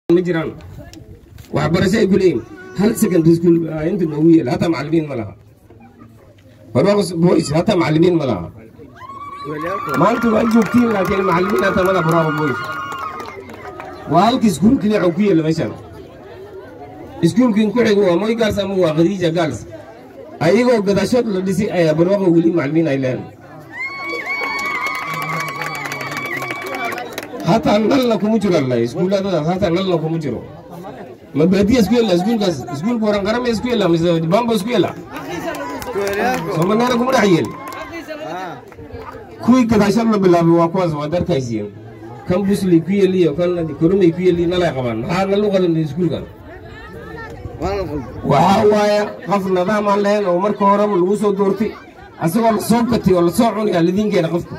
ma jiraan waxbarasho ay ku leeyihin hal secondary school inta noogu yeela hataa macallimiin ma laha barwaaqo boys hataa macallimiin ma laha maanta waa joogtiin laakiin macallimiin hataa ma laha barwaaqo boys waa halka iskuul keliya oo ku yeela meeshan iskuulkin ku xigo waa moy gaals ama waa khadiija gaals ayagoo gadaashood la dhisay ayaa barwaaqo weli macallimiin ay leedahay hataa nalna kuma jiro alla iskuuladadaas hataa nalna kuma jiro ma baadiya isku yella iskuulkaas iskuulka waran qarama isku yella mise bamba isku yella soomanaana kuma dhex yeel kuwii gadaashad la bilaabay waa kuwaas waad arkaysiin kan busley ku yeliyo kan koromay ku yeli nalay qabaan maxaa nalu qadan iskuulkan waxaa waaya qof nidaam aan lahayn oo marka horeba lagu soo doortay asagoo lasoo gatay oo lasoo cunaya lidiinkeena qofka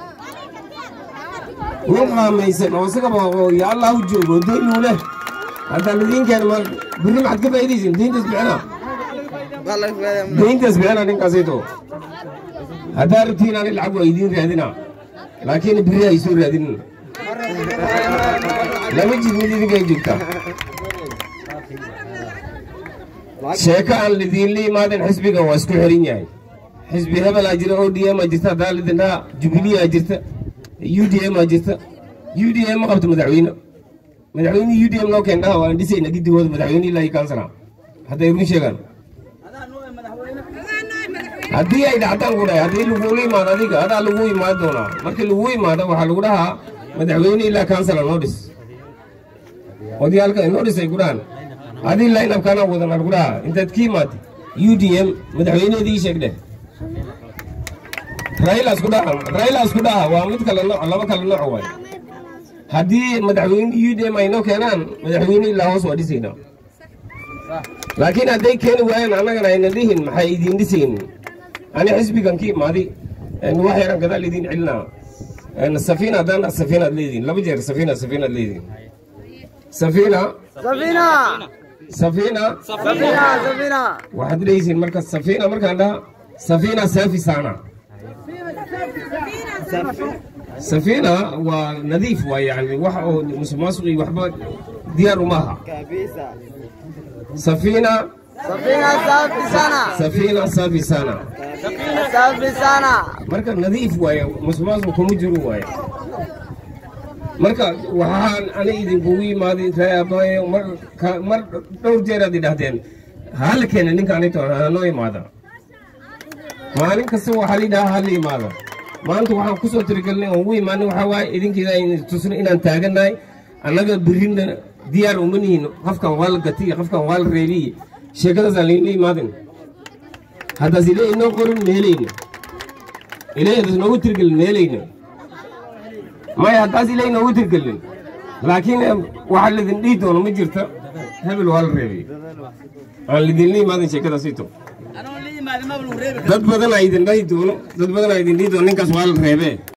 nin qaamaysan oo isagaba ya allah u joogo doon uu leh hadda lidiinkeena ma birri maxaad ka faa'iidaysin diintaas bixina diintaas bixina ninkaasayto haddaa rabtiin ani lacag waa idiin raadina laakiin birri ay soo raadinin lama jid mid idinkay joogtaa sheeko aan lidiinla imaaden xisbigan waa isku xirin yahay xisbi hebelaa jira o d m aa jirta haddaa lidinaa jubiliyaa jirta u d m aa jirta u d m ma qabto madaxweyne madaxweyne u d m noo keendhaha waan dhisayna gidigooda madaxweyne ilaa iyo kansala hadday run sheegaan haddii ay dhacdaan ku dhahay haddii lagula imaado adiga adaa lagu imaan doonaa markii lagu imaado waxaa lagu dhahaa madaxweyne ilaa kansala noo dhis odayaalka inoo dhisay ku dhahan adii laynabkaana wadan lagu dhahaa intaad ka imaatay u d m madaxweyneedii sheeg dheh railas ku dhaha railas ku dhaha waa mid kale nooc laba kale nooc waay haddii madaxweyne u d m ay noo keenaan madaxweyne ilaa hoos waa dhisaynaa laakiin hadday keeni waayaan annagana ayna dhihin maxay idiin dhisayn ani xisbigan ka imaaday wax yaran gadaal idiin celinaa safiina haddaan safiinaad leedihin laba jeer safiina safiinaad leedihin safiina Safina! safiina Safina! Safina! waxaad leeyihiin marka safiina markaan dhaha safiina saafi saana safiina waa nadiif waa yani wax oo musuqmaasuqi waxba diyaar uma aha Kabisa. safiina Safina safi sana! safiina saafi saana Safi sana! marka nadiif waaye musuqmaasuq kuma jiro waaye marka waxaan ani idinkugu imaaday reeabayo mar ka- mar dhowr jeer aad idhahdeen hala keena ninka anito hanoo imaada maalin kasta waxaa lidhaha hala imaada maanta waxaan kusoo tirigelnay oon ugu imaanin waxaa waaye idinkiina aynu tusno inaan taagannahay annaga birrina diyaar uma nihin qofkan waa la gatay iyo qofkan waa la reebiy sheekadaasaan laynla imaadin haddaas ile inoo qorin meelayna ilaahdaas noogu tirgelin meelayna maya haddaas ilay noogu tirgelin laakiin waxaa lidin dhihi doono ma jirta hebel waa la reebay aan lidinla imaadan sheekadaasito dad badan aa idin dhahi doono dad badan aa idin dhihi doono ninkaas waa la reebee